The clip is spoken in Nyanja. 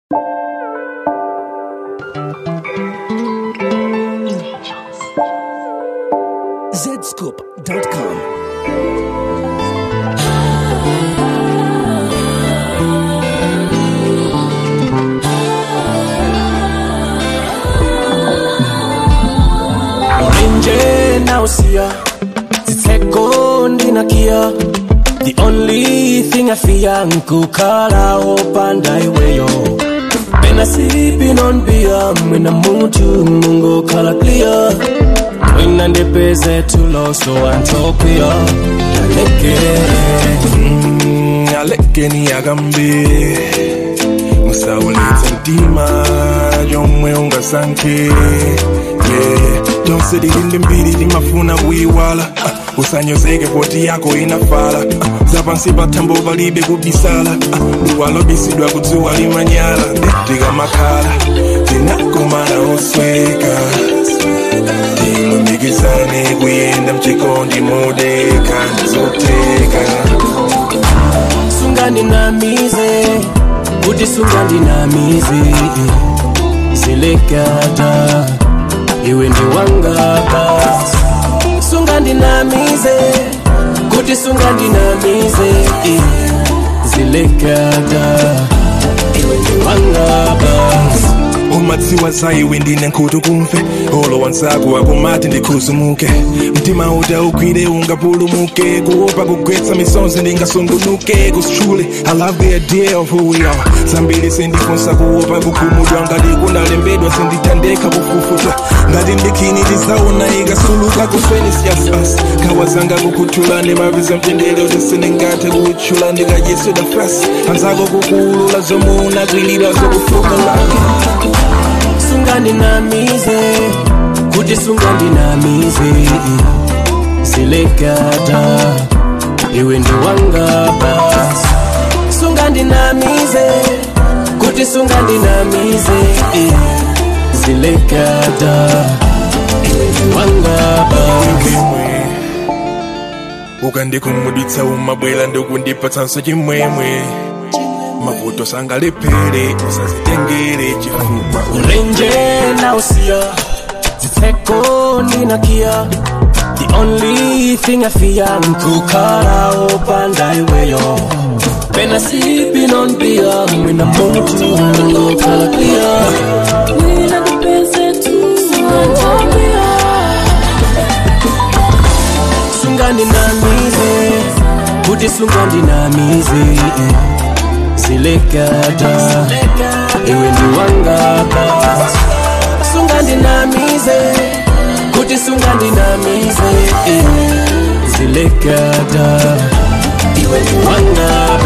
zscoop.com. nje nausia zitseko ndinakia the only thing i fear nkukhala opanda iweyo pena sipping on beer mwina mutu mungokhala clear mwina ndipeze tulo so antokwiya aleke Mm, alekeni akambe musawulitse mtima yomwe ungasankhe yeah. tonse tilinde mbiri timafuna kuyiwala uh, usanyozeke poti yako inafala uh, zapansi pathambo palibe kubisala uh, duwalo bisidwa kudziwa limanyala tikamakhala tinakumana osweka timumikizane kuyenda mchikondi modeka ndizoteka sungandinamize kuti sungandinamize zilekata iwe ndi wanga basi sungandinamize kuti sungandinamize zilekata iwe ndi wanga basi umadziwa za iwe ndine nkhutu kumve olo wanzako akumati ndikhuzumuke mtima uta ugwire ungapulumuke kuopa kugwetsa misonzi ndingasungunuke kusitchule i love the idea of who we are zambiri sindifunsa kuopa kukhumudwa ngati kunalembedwa sindithandeka kufufuta ngati ndikhini tizaona ikasuluka kusweni siyasas khawa zanga kukuthula ndimaviza mtendere kuti sindingathe kutchula ndikadyesweda fasi anzako kukuulula zomwe unakwilira zokufuka lake sungandinamize kuti sungandinamize zilekata iwe ndi wanga basi sungandinamize kuti sungandinamize zilekata iwe ndi wanga basi chimwemwe ukandikhumudwitsa umabwera ndikundipatsanso chimwemwe mavuto sangalephere usazitengere chifukwa ulenje nausiya zitseko ndinakia the only thing i fear nkukhala opanda iweyo pena sipping on beer mwina mutu ngokhala clear Mwina ndipeze tu Sungandinamize sungandinamize kuti sungandinamize zilekata iwe ndi wanga basi sungandinamize kuti sungandinamize zilekata iwe ndi wanga